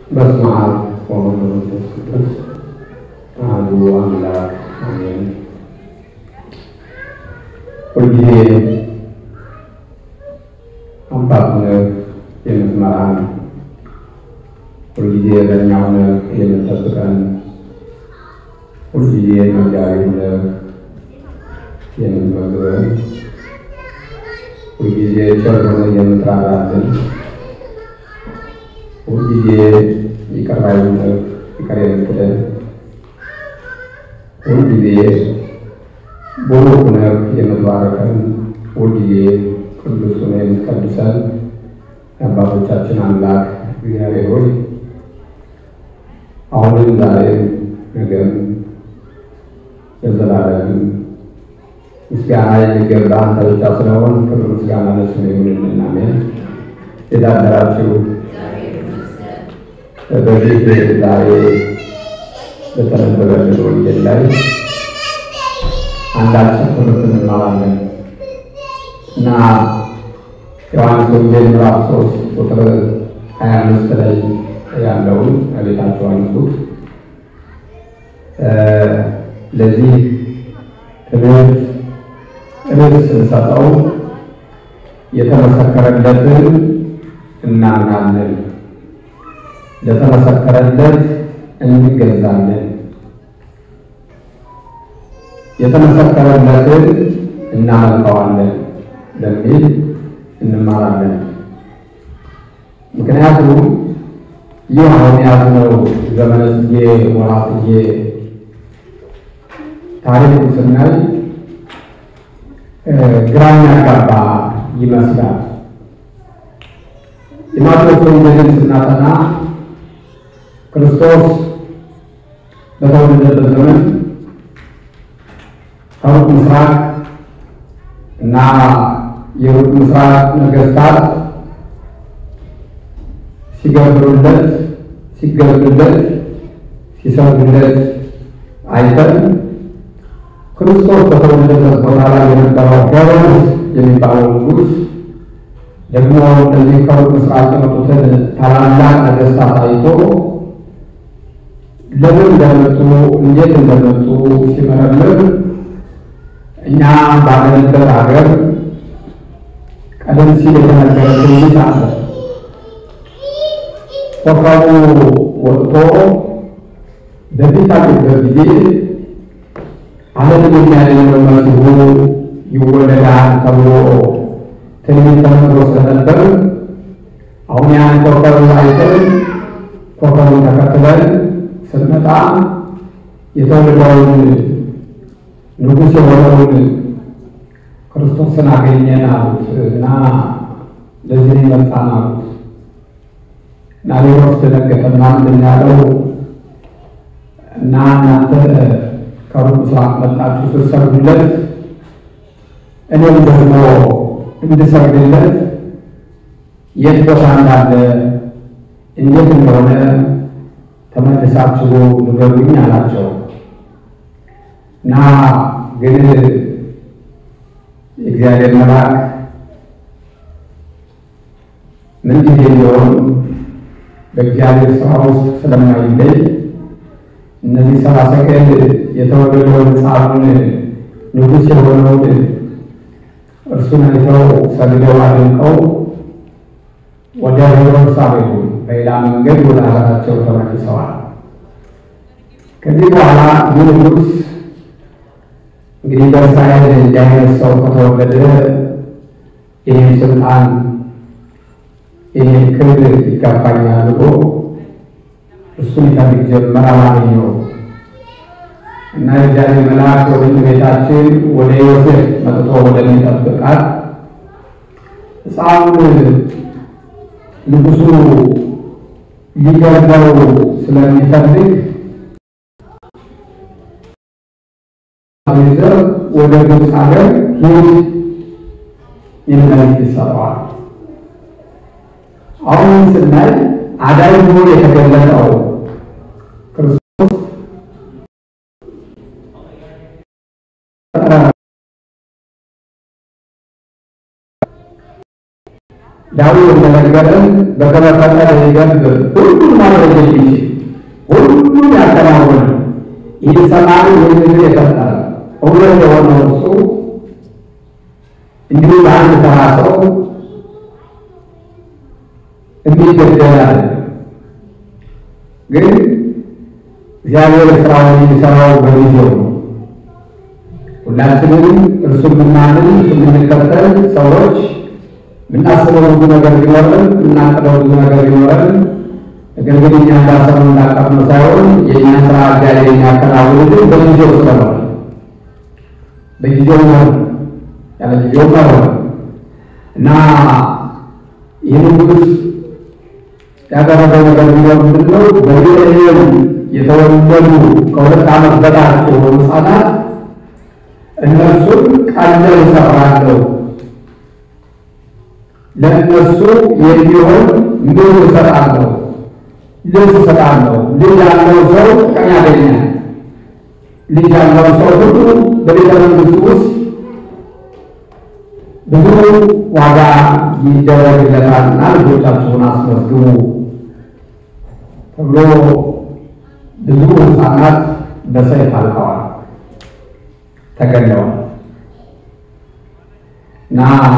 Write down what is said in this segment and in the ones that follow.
በስመ አብ ወወልድ ወመንፈስ ቅዱስ አሐዱ አምላክ አሜን። ሁልጊዜ አባት ሆነህ የምትመራን፣ ሁልጊዜ በእኛ ሆነህ የምትጠብቀን፣ ሁልጊዜ መጋቢ ሆነህ የምትመግበን፣ ሁልጊዜ ቸር ሆነህ የምትራራልን ሁልጊዜ ይቅር ባይ ሆነህ ይቅር የምትለን ሁልጊዜ ቡሩክ ሆነህ የምትባርከን ሁልጊዜ ቅዱስ ሆነህ የምትቀድሰን የአባቶቻችን አምላክ እግዚአብሔር ሆይ አሁንም ዛሬም ነገም ለዘላለም ምስጋና የሚገባ አንተ ብቻ ስለሆን ክብር ምስጋና ለስምህ ይሁንልን። አሜን። የዳደራችሁ በዚህ ዛሬ በተነበበልን ወንጌል ላይ አንዳችን ትምህርት እንማራለን እና ዮሐንስ ወንጌል ምዕራፍ ሶስት ቁጥር ሀያ አምስት ላይ ያለውን ቤታቸው አንሱት። ለዚህ ትምህርት ርዕስ ስንሰጠው የተመሰከረለትን እናምናለን ለተመሰከረለት እንገዛለን። የተመሰከረለትን እናመልከዋለን በሚል እንማራለን። ምክንያቱም ይህ አሁን ያዝነው ዘመነ ጽጌ ወርኃ ጽጌ ታሪኩ ስናይ ግራ የሚያጋባ ይመስላል። የማቴዎስ ወንጌልን ስናጠና ክርስቶስ በተወለደበት ዘመን ከሩቅ ምስራቅ እና የሩቅ ምስራቅ ነገስታት ሲገብሩለት፣ ሲገዙለት፣ ሲሰግዱለት አይተን ክርስቶስ በተወለደበት ቦታ ላይ የነበረው ሄሮድስ የሚባለው ንጉሥ ደግሞ እነዚህ ከሩቅ ምስራቅ የመጡትን ታላላቅ ነገስታት አይቶ ለምን እንደመጡ እንዴት እንደመጡ ሲመረምር እኛ ባለንበት ሀገር ቀደም ሲል የተነገረ ትንቢት አለ። ኮከቡ ወጥቶ በሚታይበት ጊዜ ዓለምን የሚያድነው መሲሁ ይወለዳል ተብሎ ትንቢት ተነግሮ ስለነበር አሁን ያን ኮከብ አይተን ኮከቡን ተከትለን ስንመጣ የተወለደውን ንጉሥ የሆነውን ክርስቶስን አገኘን አሉት እና ለዚህ መጣን አሉት እና ሌሎች ደነገጠና ምንድን ያለው እና እናንተ ከሩቅ ምስራቅ መጣችሁ ስትሰግዱለት እኔም ደግሞ እንድሰግድለት የት ቦታ እንዳለ እንዴት እንደሆነ ተመልሳችሁ ንገሩኝ አላቸው። እና ግን የእግዚአብሔር መልአክ ምንጊዜ ቢሆን በእግዚአብሔር ስራ ውስጥ ስለማይለይ እነዚህ ሰባ ሰገል የተወለደውን ሕፃኑን ንጉሥ የሆነውን እርሱን አይተው ሰግደው አድንቀው ወደ ሄሮድስ አልሄዱም። በሌላ መንገድ ወደ ሀገራቸው ተመልሰዋል። ከዚህ በኋላ ይህ ንጉሥ እንግዲህ በእስራኤል እንዲህ አይነት ሰው ከተወለደ ይህን ስልጣን ይህን ክብር ይገባኛል ብሎ እሱን ይፈልግ ጀመር። አላገኘው እና የእግዚአብሔር መልአክ ወደ ቤታችን ወደ ዮሴፍ መጥቶ ወደሚጠብቃት ሕፃኑን ንጉሱ ሊገድለው ስለሚፈልግ ዘር ወደ ግብፅ ሀገር ሂድ የሚል ይሰጠዋል። አሁን ስናይ አዳኝ ሆኖ የተገለጠው ክርስቶስ ዳዊት እንደነገረን በከመፈቀደ ይገብር ሁሉን ማድረግ የሚችል ሁሉን ያከናወነ ይህ ሰማይ ምድር የፈጠረ እውነት የሆነው እሱ እንዲሁ በአንድ ተራ ሰው የሚገደል አለ። ግን እግዚአብሔር ስራውን የሚሰራው በጊዜው ነው። ሁላችንም እርሱ የምናምን እርሱ የምንከተል ሰዎች የምናስበው ብዙ ነገር ቢኖረን የምናቅደው ብዙ ነገር ቢኖረን ነገር ግን እኛ እንዳሰብነው እንዳቀድነው ሳይሆን የእኛ ስራ እግዚአብሔር የሚያከናውንልን በጊዜው ስለሆነ በጊዜው ነው ያለ ጊዜው ነው እና ይህን ንጉሥ ያደረገው ነገር ቢኖር ምንድን ነው? በቤተልሔም የተወለዱ ከሁለት ዓመት በታች የሆኑ ሕፃናት እነሱን ቀለብ እሰራለሁ ለእነሱ የሚሆን ምግብ እሰጣለሁ፣ ልብስ እሰጣለሁ። ልጅ ያለው ሰው ጥቅም ያገኛል። ልጅ ያለው ሰው ሁሉ በቤተ መንግስቱ ውስጥ ብዙ ዋጋ ይደረግለታልና ልጆቻችሁን አስመዝግቡ ተብሎ ብዙ ሕፃናት በሰይፍ አልቀዋል፣ ተገለዋል እና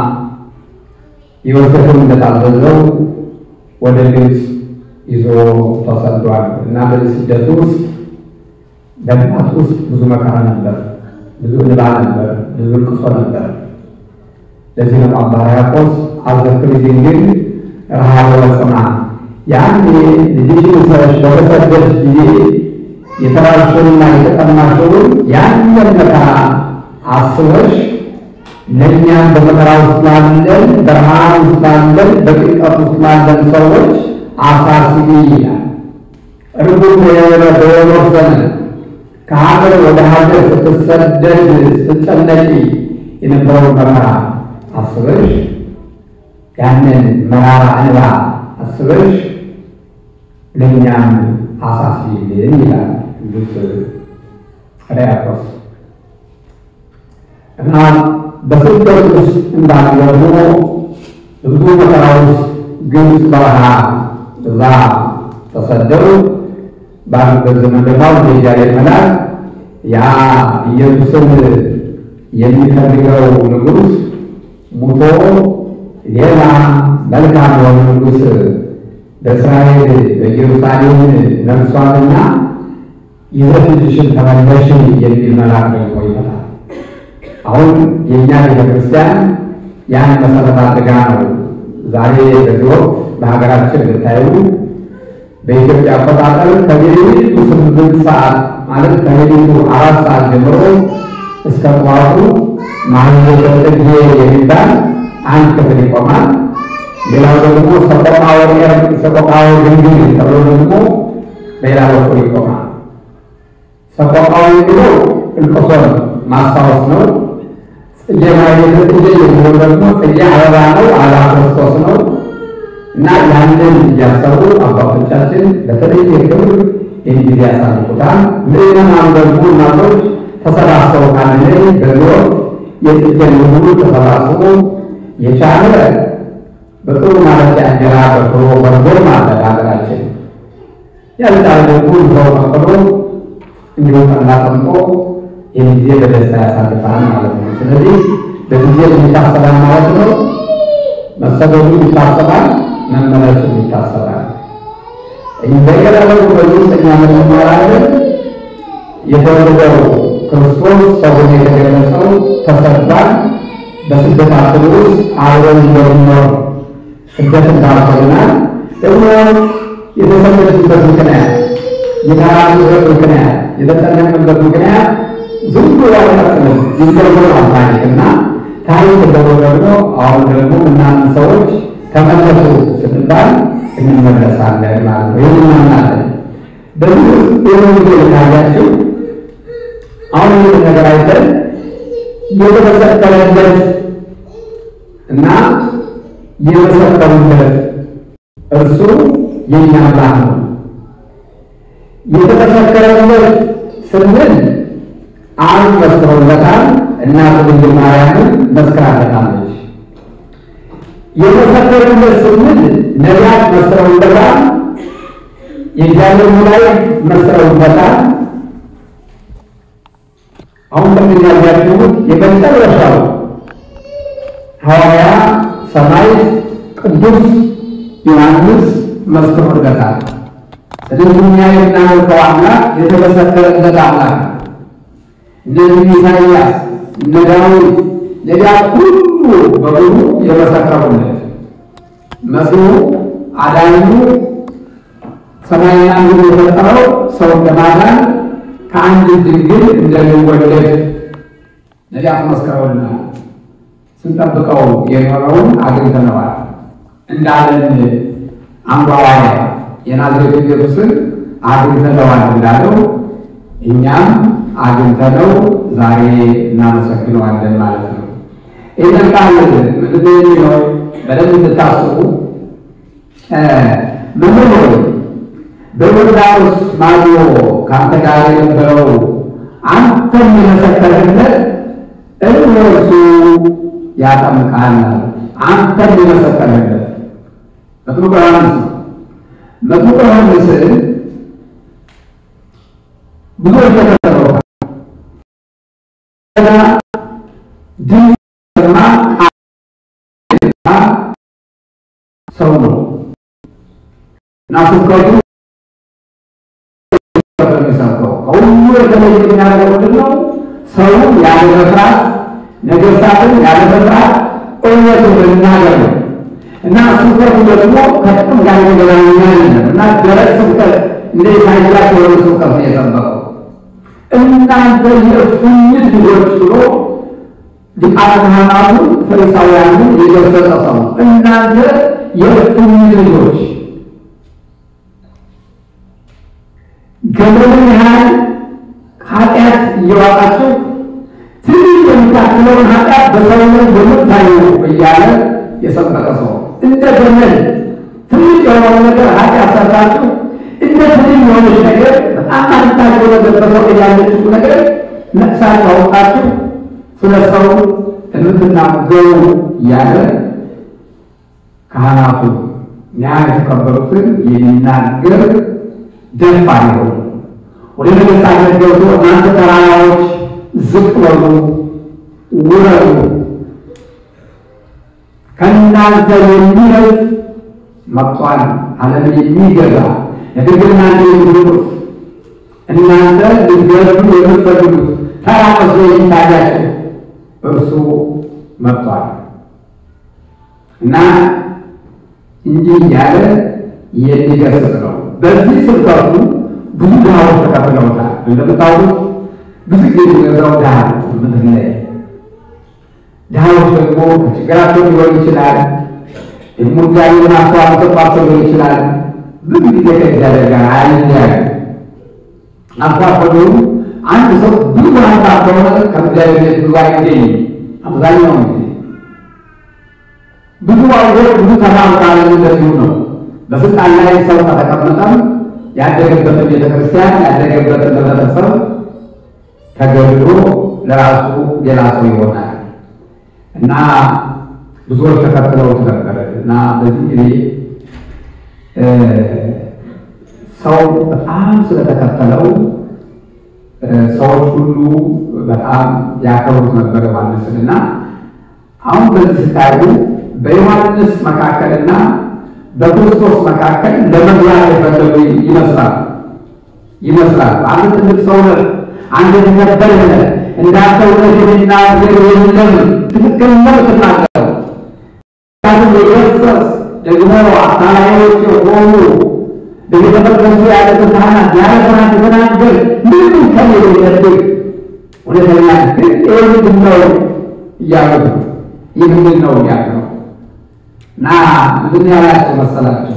ዮሴፍም እንደታዘዘው ወደ ግብፅ ይዞ ተሰዷል እና በዚህ ስደት ውስጥ በግባት ውስጥ ብዙ መከራ ነበር፣ ብዙ እንባ ነበር፣ ብዙ ልቅሶ ነበር። ለዚህ ነው አባ ሕርያቆስ አዘክሪ ድንግል ረሃብ ወጽማ ያኔ ልጅሽን ይዘሽ በተሰደድሽ ጊዜ የተራብሽውንና የተጠማሽውን ያንን መከራ አስበሽ ለእኛም በመከራ ውስጥ ላለን በረሃብ ውስጥ ላለን በጭንቀት ውስጥ ላለን ሰዎች አሳስቢ ይላል። እርጉም የሆነ በወኖር ዘመን ከሀገር ወደ ሀገር ስትሰደድ ስትጨነቂ የነበረውን መከራ አስበሽ ያንን መራራ እንባ አስበሽ ለእኛም አሳስቢልን ይላል ቅዱስ ሕርያቆስ እና በስደት ውስጥ እንዳለ ደግሞ ብዙ መከራ ውስጥ ግብፅ በረሃ እዛ ተሰደው ባሉበት ዘመን ደግሞ የእግዚአብሔር መልአክ ያ ኢየሱስን የሚፈልገው ንጉሥ ሙቶ ሌላ መልካም የሆነ ንጉሥ በእስራኤል በኢየሩሳሌም ነግሷልና ይዘሽ ልጅሽን ተመለሽ የሚል መልአክ ደግሞ ይመጣል። አሁን የእኛ ቤተክርስቲያን ያን መሰረት አድርጋ ነው ዛሬ በዚህ ወቅት በሀገራችን ብታዩ በኢትዮጵያ አቆጣጠር ከሌሊቱ ስምንት ሰዓት ማለት ከሌሊቱ አራት ሰዓት ጀምሮ እስከ ጠዋቱ ማህሌተ ጽጌ የሚባል አንድ ክፍል ይቆማል። ሌላው ደግሞ ሰቆቃወ ኤርቅ ሰቆቃወ ድንግል ተብሎ ደግሞ በሌላ በኩል ይቆማል። ሰቆቃወ የሚለው እልቅሶ ነው፣ ማስታወስ ነው። ጽጌ ማህሌተ ጽጌ የሚለው ደግሞ ጽጌ አበባ ነው፣ አበባ ክርስቶስ ነው። እና ያንን እያሰቡ አባቶቻችን በተለየ ክብር ይህን ጊዜ ያሳልፉታል። ምዕመናን ደግሞ እናቶች ተሰባስበው ካለ በዚህ ወቅት የጽጌን ሁሉ ተሰባስቦ የቻለ በጥሩ ማለት እንጀራ በሽሮ በርጎር ማለት ሀገራችን ያልቻለ ደግሞ ሰው ፈቅዶ እንዲሁ ጠላ ጠምቆ ይህን ጊዜ በደስታ ያሳልፋል ማለት ነው። ስለዚህ በጊዜ የሚታሰባል ማለት ነው። መሰደዱ ይታሰባል፣ መመለሱ ይታሰባል። እንደገና ደግሞ በዚህ ውስጥ እኛ ምን እንማራለን? የተወለደው ክርስቶስ ሰውን የተገለጸው ተሰዷል። በስደታችን ውስጥ አብረን እንደምንኖር ስደት እንዳልሆናል ደግሞ የተሰደድበት ምክንያት የተራራበት ምክንያት የተጨነቅበት ምክንያት ዝም ብሎ አይቀጥልም። ይገርማል ታሪክ እና ታሪክ ደግሞ ደግሞ አሁን ደግሞ እናንተ ሰዎች ተመለሱ ስንባል እንመለሳለን ማለት ነው። ይህን እናምናለን። በዚህ ውስጥ የወንጌል ካያችሁ አሁን ይህን ነገር አይተን የተመሰከረለት እና የመሰከሩለት እርሱ የኛ አምላክ ነው። የተመሰከረለት ስንል አብ መስክሮለታል፣ እናቱ ድንግል ማርያምን መስክራለታለች። የመሰከሩለት ስንል ነቢያት መስክረውበታል። የእግዚአብሔር መላእክት መስክረውበታል። አሁን ቅድም ያያችሁት የመጨረሻው ሐዋርያ ሰማዕት ቅዱስ ዮሐንስ መስክሮለታል። ስለዚህ እኛ የምናመልከው አምላክ የተመሰከረለት አምላክ ነው። እነዚህ ኢሳይያስ እነ ዳዊት ነቢያት ሁሉ በሙሉ የመሰከሩለት መሲሁ አዳኙ ሰማይና ምድር የፈጠረው ሰውን ለማዳን ከአንድ ድንግል እንደሚወለድ ነቢያት መስክረውልናል። ስንጠብቀው የኖረውን አግኝተነዋል እንዳለን አንዱ ሐዋርያ የናዝሬቱ ኢየሱስን አግኝተነዋል እንዳለው እኛም አግኝተነው ዛሬ እናመሰግነዋለን ማለት ነው። ይህን ቃል ምንድን የሚለው በደንብ እንድታስቡ መምህር ሆይ በዮርዳኖስ ማዶ ከአንተ ጋር የነበረው አንተም የመሰከርህለት እርሱ ያጠምቃል። አንተም የመሰከርህለት መጥምቁ ዮሐንስ ነው። መጥምቁ ዮሐንስን ብዙዎች ተከተለውታል። ድምፅ ሰማ ሰው ነው እና ስብከቱ የሚሰብከው ከሁሉ የተለየ የሚያደርገው ምንድን ነው? ሰው ያለ መፍራት፣ ነገሥታትን ያለ መፍራት እውነቱን መናገር ነው እና ስብከቱ ደግሞ ከጥቅም ጋር የተገናኘ አይደለም እና ደረቅ ስብከት እንደ ኢሳይያስ የሆነ ስብከት ነው የሰበከው። እናንተ የእፉኝት ልጆች ብሎ ሊቃነ ካህናቱ ፈሪሳውያንን የገሰጸ ሰው ነው። እናንተ የእፉኝት ልጆች ገመድን ያህል ኃጢአት እየዋጣችሁ ትንሽ የምታክለውን ኃጢአት በሰው ላይ በምታዩ እያለ የሰበከ ሰው እንደ ገመድ ትንሽ የሆነው ነገር ኃጢአት ሰርታችሁ እንደ ትንሽ የሆነች ነገር በጣም አድታችሁ ነገር በሰው ላይ ያለችው ነገር ነቅሳችሁ አውጣችሁ ስለ ሰው የምትናገሩ እያለ ካህናቱ ያ የተቀበሉትን የሚናገር ደፋር ይሆኑ ወደ ነገሥታት ገብቶ እናንተ ተራራዎች ዝቅ በሉ ውረዱ፣ ከእናንተ የሚበልጥ መጥቷል፣ ዓለምን የሚገዛ ነገር ግን እናንተ የምትሉት እናንተ ልትገዙ የምትፈልጉት ተራ መስሎ የሚታያችሁ እርሱ መጥቷል እና እንዲህ እያለ የሚገስጽ ነው። በዚህ ስብከቱ ብዙ ድሃዎች ተቀብለውታል። እንደምታውቁት ብዙ ጊዜ የሚገዛው ድሃ ምድር ላይ ድሃዎች ደግሞ ከችግራቸው ሊሆን ይችላል፣ ደግሞ እግዚአብሔርን አስተዋጽኦ ሰጥቷቸው ሊሆን ይችላል። ብዙ ጊዜ ከእግዚአብሔር ጋር አይለያዩ። አስተዋጽኦ አንድ ሰው ብዙ ሀብታም ከሆነ ከእግዚአብሔር ቤት ብዙ አይገኝም። አብዛኛውን ጊዜ ብዙ አገር ብዙ ተማምራለ እንደዚሁ ነው። በስልጣን ላይ ሰው ከተቀመጠም ያደገበትን ቤተክርስቲያን ያደገበትን ህብረተሰብ ተገድሎ ለራሱ ሌላ ሰው ይሆናል እና ብዙዎች ተከትለውት ነበር እና በዚህ ጊዜ ሰው በጣም ስለተከተለው ሰዎች ሁሉ በጣም ያከብሩት ነበር ዮሐንስን እና አሁን በዚህ ስታዩ በዮሐንስ መካከልና በክርስቶስ መካከል ለመግባት የፈለጉ ይመስላል ይመስላል። አንድ ትልቅ ሰው ነህ፣ አንድ የተከበረ ነህ፣ እንዳንተ እውነት የሚናገር የለም። ትክክል ነው ትናገረው ካሁን የገሰጽ ደግሞ አታላዮች የሆኑ በቤተ መቅደሱ ያሉት ካህናት ያለ ፍርሃት የተናገር ምንም ከሌ የለብህ እውነተኛ ግን ይህ ምንድን ነው እያሉት ነው። ይህ ምንድን ነው እያሉ ነው እና ምንድን ያላቸው መሰላቸው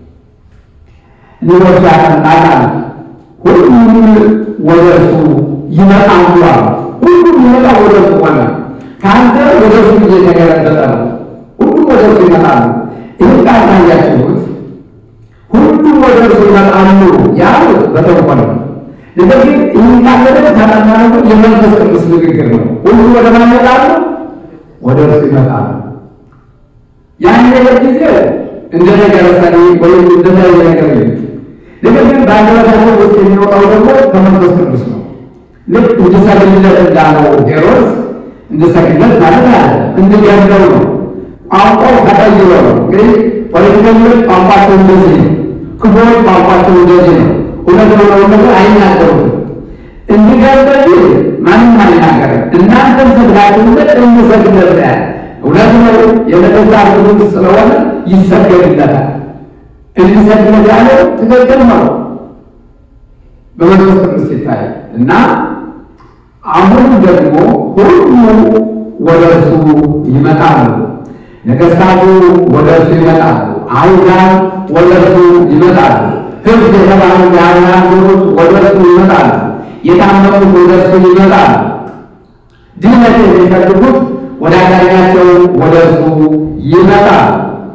እኒዎች ያቀናቃል ሁሉም ወደ እርሱ ይመጣሉ አሉ። ሁሉም ይመጣ ወደ እርሱ ሆነ። ከአንተ ወደ እርሱ እየተገለበጠ ነው። ሁሉም ወደ እርሱ ይመጣሉ። ይህን ቃል ታያችሁት። ሁሉም ወደ እርሱ ይመጣሉ ያሉት በተንኮል ነው። ነገር ግን ይህን ቃል በደንብ ታጠናነው የመንፈስ ቅዱስ ንግግር ነው። ሁሉም ወደ ማን ይመጣሉ? ወደ እርሱ ይመጣሉ። ያን ነገር ጊዜ እንደ ነገር ሰሪ ወይም እንደተለየ ነገር የለም። ነገር ግን በአንደበታቸው ውስጥ የሚወጣው ደግሞ ከመንፈስ ቅዱስ ነው። ልክ እንድሰግድለት እንዳለው ሄሮድስ እንድሰግድለት ማለት አለ እንድገድለው ነው። ቋንቋው ተቀይሮ ነው። እንግዲህ ፖለቲከኞች ቋንቋቸው እንደዚህ ነው። ክፉዎች ቋንቋቸው እንደዚህ ነው። እውነት የሆነውን ነገር አይናገሩትም። እንድገድል ማንም አይናገርም። እናንተም ሰግዳችሁለት እንሰግድለት ያለ እውነት ነው። የነገሥታት ንጉሥ ስለሆነ ይሰገድለታል። እንዲሰግድለት ያለው ትክክል ነው በመንፈስ ቅዱስ ሲታይ እና አሁን ደግሞ ሁሉ ወደ እርሱ ይመጣሉ። ነገሥታቱ ወደ እርሱ ይመጣሉ። አይሁዳን ወደ እርሱ ይመጣሉ። ሕዝብ የተባሉ የአብርሃም ልጆች ወደ እርሱ ይመጣሉ። የታመሙት ወደ እርሱ ይመጣሉ። ድነት የሚፈልጉት ወደ አዳኛቸው ወደ እርሱ ይመጣሉ።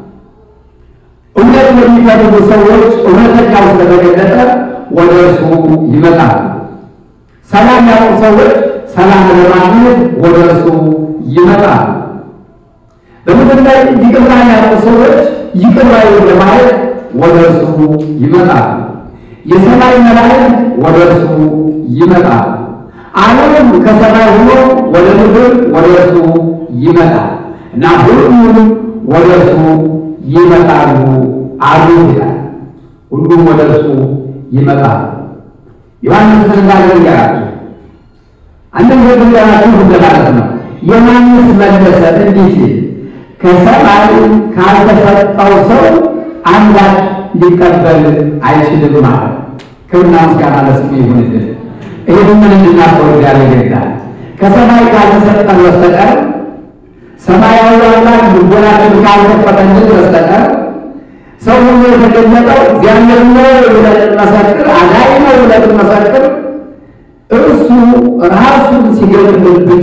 እውነት የሚፈልጉ ሰዎች እውነተኛው ስለተገለጠ ወደ እርሱ ይመጣሉ። ሰላም ያጡ ሰዎች ሰላም ለማግኘት ወደ እርሱ ይመጣሉ። በምድር ላይ ይቅርታ ያጡ ሰዎች ይቅር ባዩ ለማለት ወደ እርሱ ይመጣሉ። የሰማይ መላእክት ወደ እርሱ ይመጣሉ። ዓለም ከሰማይ ሆኖ ወደ ምድር ወደ እርሱ ይመጣል እና ሁሉም ወደ እርሱ ይመጣሉ አሉ ይላል። ሁሉም ወደ እርሱ ይመጣሉ። ዮሐንስ ተናገረ ያላችሁ አንድም ዘግንዳችሁ እንደማለት ነው። ዮሐንስ መለሰ እንዲህ ሲል ከሰማይ ካልተሰጠው ሰው አንዳች ሊቀበል አይችልም ማለት ክብርና ምስጋና ለስሙ ይሁንልን። ይህን ምን እንድናስተውል ያለ ይገዳል። ከሰማይ ካልተሰጠን በስተቀር ሰማያዊ አምላክ ልቦናችን ካልከፈተልን በስተቀር ሰው ሁሉ የተገለጠው እግዚአብሔር ነው ብለን እንመሰክር፣ አዳኝ ነው ብለን እንመሰክር፣ እርሱ ራሱን ሲገልጥልን ብቻ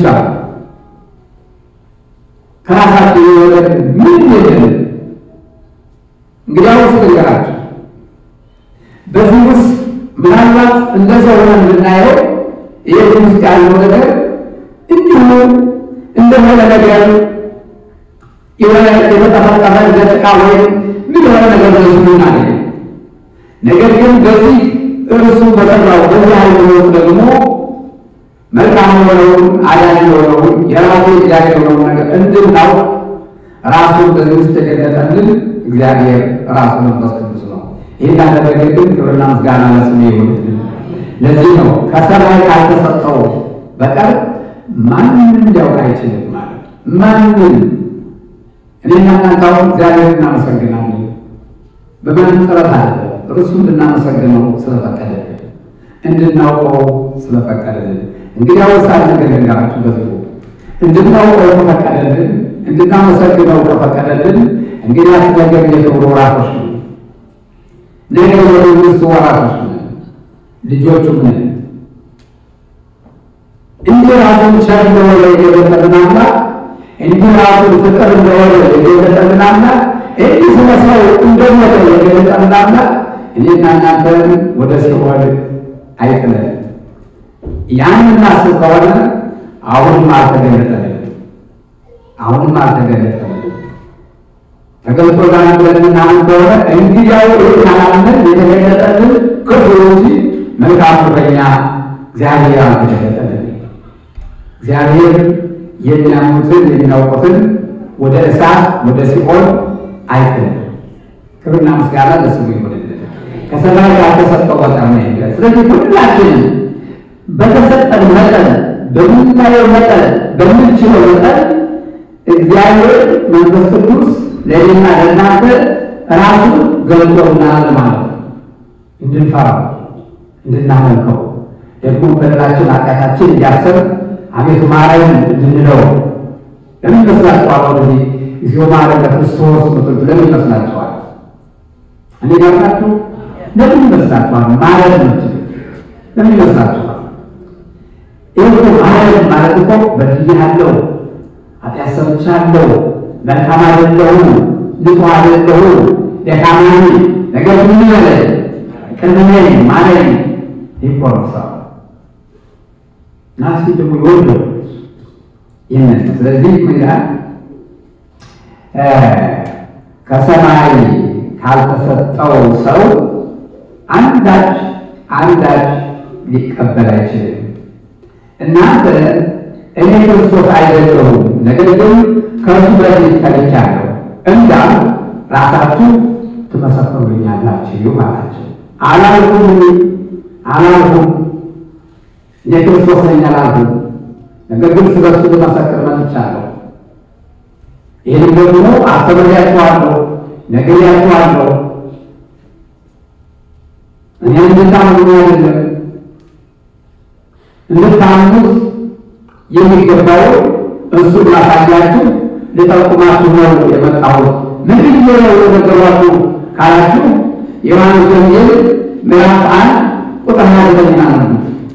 ከራሳችን የወለድ ምን የለም። እንግዲያውስ ልንገራችሁ፣ በዚህ ውስጥ ምናልባት እንደ ሰው ሆነን ብናየው ይህ ውስጥ ያለው ነገር እንዲሁ እንደሆነ ነገር የሆነ የተጠፈጠፈ ገጽታ ወይም ምን የሆነ ነገር በዚህ እናገኝ። ነገር ግን በዚህ እርሱ በሰራው በዚህ ሃይማኖት ደግሞ መልካም የሆነውን አዳኝ የሆነውን የራሱ እግዚአብሔር የሆነውን ነገር እንድናውቅ ራሱን በዚህ ውስጥ የገለጠልን እግዚአብሔር ራሱ መንፈስ ቅዱስ ነው። ይህን ያደረገ ግን ክብርና ምስጋና ለስሙ ይሁንልን። ለዚህ ነው ከሰማይ ካልተሰጠው በቀር ማንም እንዲያውቅ አይችልም ማለት ማንም እኔና እናንተ አሁን እግዚአብሔር እናመሰግናለን። በማንም ጥረት አለ እርሱ እንድናመሰግነው ስለፈቀደልን እንድናውቀው ስለፈቀደልን። እንግዲህ አወሳል ነገር ልንገራችሁ በዚህ እንድናውቀው ከፈቀደልን እንድናመሰግነው ከፈቀደልን እንግዲህ አስነገር የክብሩ ወራሾች ነው። ነገ የመንግስቱ ወራሾች ነን፣ ልጆቹም ነን። እንዲህ ራሱን ቸር እንደሆነ የገለጠልን አምላክ እንዲህ ራሱን ፍቅር እንደሆነ የገለጠልን አምላክ እንዲህ ስለ ሰው እንደሞተ የገለጠልን አምላክ እኔና እናንተን ወደ ሲኦል አይጥለን። ያን እናስብ ከሆነ አሁንም አልተገለጠልን፣ አሁንም አልተገለጠልን። ተገልጦላል ብለን ምናምን ከሆነ እንግዲያው ካላምን የተገለጠልን ክፉ እንጂ መልካሙ በኛ እግዚአብሔር አልተገለጠልን። እግዚአብሔር የሚያምኑትን የሚያውቁትን ወደ እሳት ወደ ሲኦል አይጥልም። ክብርና ምስጋና ለስሙ ይሁንልን። ከሰማይ ካልተሰጠው በጣም ነው ይላል። ስለዚህ ሁላችንም በተሰጠን መጠን በምናየው መጠን በምንችለው መጠን እግዚአብሔር መንፈስ ቅዱስ ለእኔና ለእናንተ ራሱን ገልጦልናል ማለት ነው። እንድንፈራው እንድናመልከው ደግሞ በደላችን ኃጢአታችን እያሰብ አቤቱ ማረን እንድንለው ለምን ይመስላችኋል? ወደዚህ እግዚኦ ማረን ለክርስቶስ ምትሉ ለምን ይመስላችኋል? እኔ ጋርናችሁ ለምን ይመስላችኋል? ማረን ምትሉ ለምን ይመስላችኋል? ይህ ማረን ማለት እኮ በድያለሁ፣ ኃጢአት ሰርቻለሁ፣ መልካም አይደለሁም፣ ንጹሕ አይደለሁም፣ ደካማ ነኝ፣ ነገር ምን በለ ቅርብ ነኝ ማረኝ ይቆርሳል ናሲ ደግሞ ይወደው ይህንን ስለዚህ ምን ይላል ከሰማይ ካልተሰጠው ሰው አንዳች አንዳች ሊቀበል አይችልም። እናንተ እኔ ክርስቶስ አይደለሁም፣ ነገር ግን ከእርሱ በፊት ተልኬአለሁ እንዳል ራሳችሁ ትመሰክሩልኛላችሁ አላቸው። አላልኩም አላልኩም እኔ ክርስቶስ ነኝ አላልኩም፣ ነገር ግን ስለ እሱ ልመሰክር መጥቻለሁ። ይህን ደግሞ አስተምሬያችኋለሁ፣ ነግሬያችኋለሁ። እኔ እንድታምኑ አይደለም እንድታምኑት የሚገባው እሱ ላሳያችሁ ልጠቁማችሁ ነው የመጣሁት። ምን ብዬ ነው የነገሯችሁ ካላችሁ ዮሐንስ ወንጌል ምዕራፍ አንድ ቁጥር ሀያ ዘጠኝ ነው።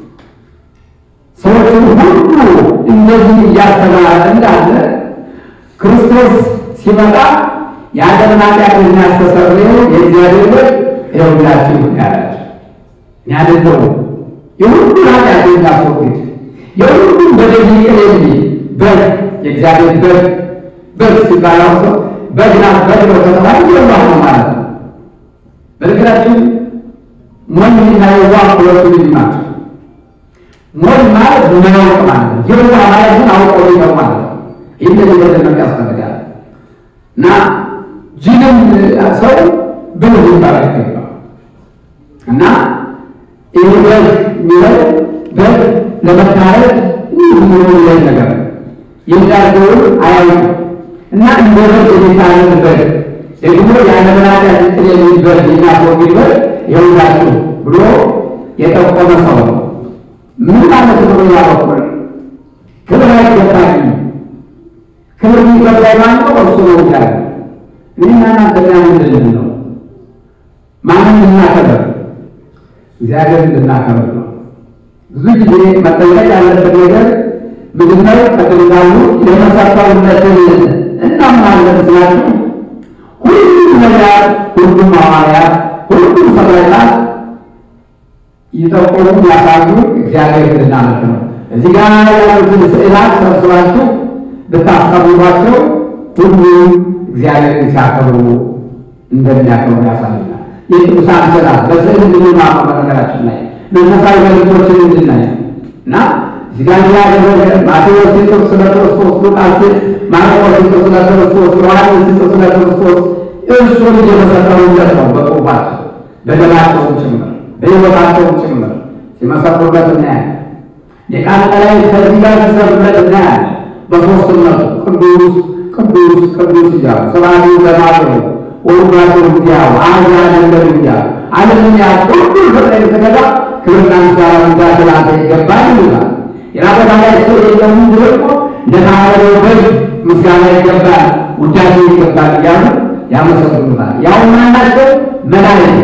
ሰዎችን ሁሉ እንደዚህ እያስተማረ እንዳለ ክርስቶስ ሲመጣ የዓለምን ኃጢአት የሚያስተሰርየው የእግዚአብሔር በግ ይኸውላችሁ ያላቸው እኔ አይደለሁም የሁሉን ኃጢአት የሚያስወግድ የሁሉም በደል ይቅር የሚል በግ የእግዚአብሔር በግ በግ ሲባል አሁን ሰው በግና በግ ነው ከተባለ የዋህ ነው ማለት ነው። በነገራችን ሞኝና የዋህ ሁለቱ ልዩ ናቸው። ሞኝ ማለት ማያውቅ ማለት ነው። የዋህ ማለት ግን አውቀው ነው ማለት ነው። ይህ እንደዚህ ያስፈልጋል እና ጅንም ሰው ብልህ ሊባል አይገባም እና ይህ በግ የሚለው በግ ለመታረድ የሚሆን ነገር የሚዳርገውን አያውቅም እና እንደ በግ የሚታረድ በግ ደግሞ ያለመናዳ እንትን የሚል በግ የሚያስወግድ በግ ይኸውላችሁ ብሎ የጠቆመ ሰው ነው። ምን ማለት ነው? ያበኩል ክብር አይገባኝም። ክብር የሚገባኝ ማለት ነው እርሱ ነው ያለ እኔና እናንተ ምንድን ነው? ማንም እናከብር እግዚአብሔር እንድናከብር ነው። ብዙ ጊዜ መጠየቅ ያለበት ነገር ምንድነው? ከጥንታሉ የመሰረታዊነትን እናምናለን ስላችሁ ሁሉም ነቢያት፣ ሁሉም ሐዋርያት፣ ሁሉም ሰማዕታት ይጠቆሙ ያሳዩ እግዚአብሔር እንድናመልክ ነው። እዚህ ጋር ያሉትን ስዕላት ሰብስባችሁ ብታስቀምጧቸው ሁሉም እግዚአብሔርን ሲያከብሩ እንደሚያከብሩ ያሳዩናል። የቅዱሳን ስዕላት በስዕል እንድንማር በነገራችን ላይ መንፈሳዊ መልእክቶችን እንድናይ እና እዚህ ጋር ያደረገ ማቴዎስ ሲጽፍ ስለ ክርስቶስ፣ ሉቃስ ማርቆስ ሲጽፍ ስለ ክርስቶስ፣ ዮሐንስ ሲጽፍ ስለ ክርስቶስ እርሱን እየመሰከሩለት ነው። በጽሑፋቸው በደማቸውም ጭምር በሕይወታቸውም ጭምር ሲመሰክሩለት እናያለን። የቃል ላይ ከዚህ ጋር ሲሰሩለት እናያለን። በሦስትነቱ ቅዱስ ቅዱስ ቅዱስ እያሉ ስብሐት ለማርያም ወውዳሴ እግዚአብሔር አሕዛብ እያሉ ዓለምን ያህል ሁሉ ፍጥረት የተገዛ ክብርና ምስጋና ውዳሴ ላንተ ይገባል ይላል። የራበታ ላይ ሰው የለውም ደግሞ እንደታረደው በግ ምስጋና ይገባል፣ ውዳሴ ይገባል እያሉ ያመሰግኑታል። ያው ማናቸው መላእክት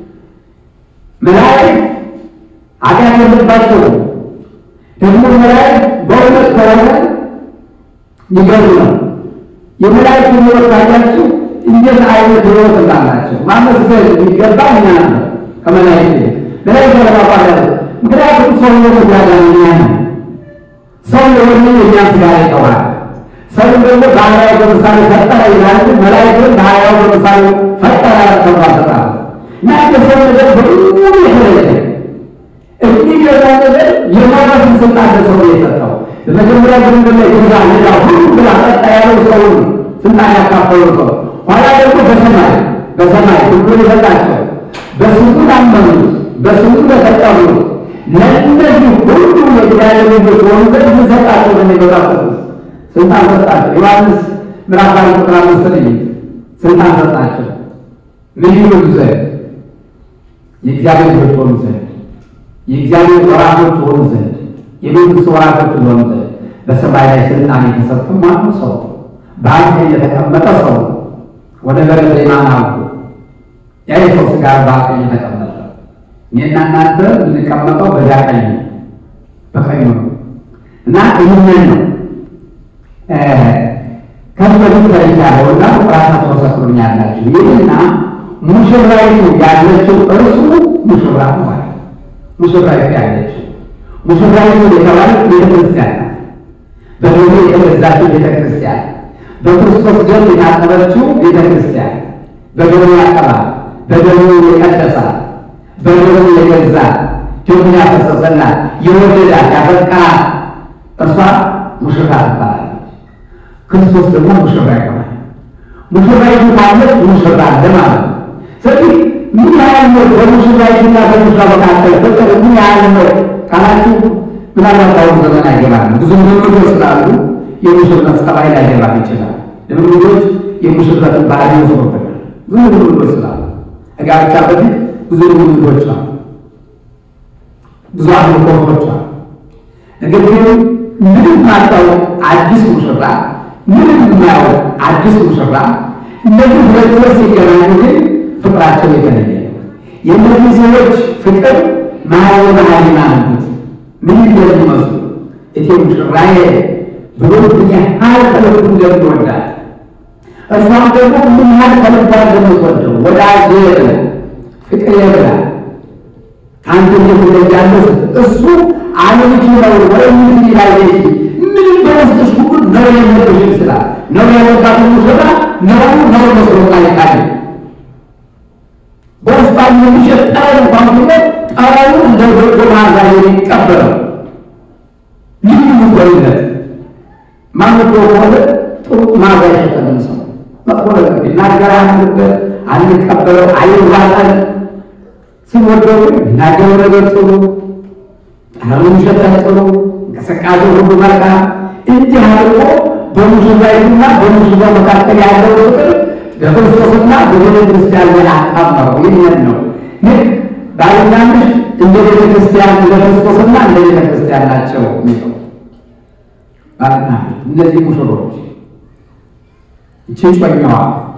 መላእክት ኃጢአት የለባቸውም። ደግሞ መላእክት በእውነት ከሆነ ይገርም ነው። የመላእክት ሕይወት ካያችሁ እንዴት አይነት ሕይወት እንዳላቸው ማመስገን የሚገባ እኛ ነው ከመላእክት መላእክት ለማባለ ምክንያቱም ሰው የሆነ ያዳኛ ነው። ሰው የሆነ የኛ ስጋ ይጠዋል። ሰው ደግሞ በአርአያው በምሳሌ ፈጠረ ይላል። መላእክትን በአርአያው በምሳሌ ፈጠረ ተባሰጣ እና የሰው ነገር በሙሉ የተለየ የሚገዛ ነገር የማረፍን ስልጣን ለሰው የሰጠው በመጀመሪያ ግንብ ላይ ገዛ ሌላ ሁሉ ብላ ጠጣ ያለው ሰው ስልጣን ያካፈለው ሰው ኋላ ደግሞ በሰማይ በሰማይ ሁሉን የሰጣቸው በስሙ ላመኑት በስሙ ለተጠሩት ለእነዚህ ሁሉ የእግዚአብሔር ልጆች ሆኑ ዘንድ ምን ሰጣቸው? ለሚገዛት ስልጣን ሰጣቸው። ዮሐንስ ምዕራፍ አንድ ቁጥር አምስት ላይ ስልጣን ሰጣቸው። ምን ይሉ ዘንድ የእግዚአብሔር ልጆች ሆኑ ዘንድ የእግዚአብሔር ወራሾች ሆኑ ዘንድ የመንግስት ወራሾች ሆኑ ዘንድ በሰማይ ላይ ስልጣን የተሰጡ ማኑ ሰው በአንድ የተቀመጠ ሰው ወደ በረደ ማን አሉ ያ የሰው ስጋ በአቀኝ የተቀመጠ እኔና እናንተ የምንቀመጠው በዚያ ቀኝ ነው፣ በቀኝ ነው እና ይህንን ነው ከዚህ በፊት ተይቻለሁ እና ራሳቸው መሰክሩኛላችሁ። ይህና ሙሽራይቱ ያለችው እርሱ ሙሽራ ነው ማለት ሙሽራይቱ ያለችው ሙሽራይቱ የተባለች ቤተ ክርስቲያን ናት። በደሙ የተገዛችው ቤተ ክርስቲያን በክርስቶስ ደም የታጠበችው ቤተ ክርስቲያን በደሙ ያጠባል፣ በደሙ የቀደሳል፣ በደሙ የገዛል፣ ደሙ ያፈሰሰላት፣ የወደዳት፣ ያፈቀራት እርሷ ሙሽራ ትባላለች። ክርስቶስ ደግሞ ሙሽራ ይሆናል። ሙሽራይቱ ማለት ሙሽራ አለ ማለት ነው። ስለዚህ ምን ያህል ነው በሙሽራይቱና በሙሽራ መካከል ፍቅር ምን ያህል ነው ካላችሁ ምናልባት በአሁኑ ዘመን አይገባም። ብዙ ልምምዶች ስላሉ የሙሽርነት ጸባይ ላይገባ ይችላል። ልምምዶች የሙሽረትን ባህሪ ይወስዱብናል። ብዙ ልምምዶች ስላሉ ከጋብቻ በፊት ብዙ ልምምዶች አሉ፣ ብዙ አምልኮቶች አሉ። ነገር ግን ምንም ማታውቅ አዲስ ሙሽራ ምንም የማያውቅ አዲስ ሙሽራ እነዚህ ሁለት ሰዎች ሲገናኙ ግን ፍቅራቸው የተለየ ነው። የእነዚህ ሰዎች ፍቅር መሀል መሀል ናንዱት ምን እንደሚመስሉ እቴ ሙሽራዬ ብሎ ምን ያህል ከልቡ እንደሚወዳት እርሷም ደግሞ ምን ያህል ከልባ እንደምትወደው ወዳጄ ብላ ፍቅሬ ብላ ከአንተ እየተለያለሁ እሱ አለምች ነው ወይም ይላየች ምንም በውስጥሽ ሁሉ ነው የለብሽም ስላል ነው የወጣት ሙሽራ ነው ነው መስሎ ታይታል በውስጣ የሚሸጥ ጠረን እንኳን ብሎ ጠረኑ እንደ በጎ መዓዛ የሚቀበለው ልዩ ምጎይነት ማንጎ ከሆነ ጥሩ መዓዛ የሸጠልን ሰው መጥፎ ነገር ቢናገር አንልበት አንቀበለው አይዋጠን ስንወደው ናገው ነገር ጥሩ ጠረኑ ይሸጠን ጥሩ እንቅስቃሴ ሁሉ መልካም እንዲህ አድርጎ በሙሽራይቱና በሙሽራው መካከል ያለው ፍቅር በክርስቶስና በቤተ ክርስቲያን ላይ አጣመረው። ይህንን ነው ልክ ባልና ሚስት እንደ ቤተ ክርስቲያን እንደ ክርስቶስና እንደ ቤተ ክርስቲያን ናቸው የሚለው ባልና ሚስት እነዚህ ሙሽሮች እቺ ጮኛዋ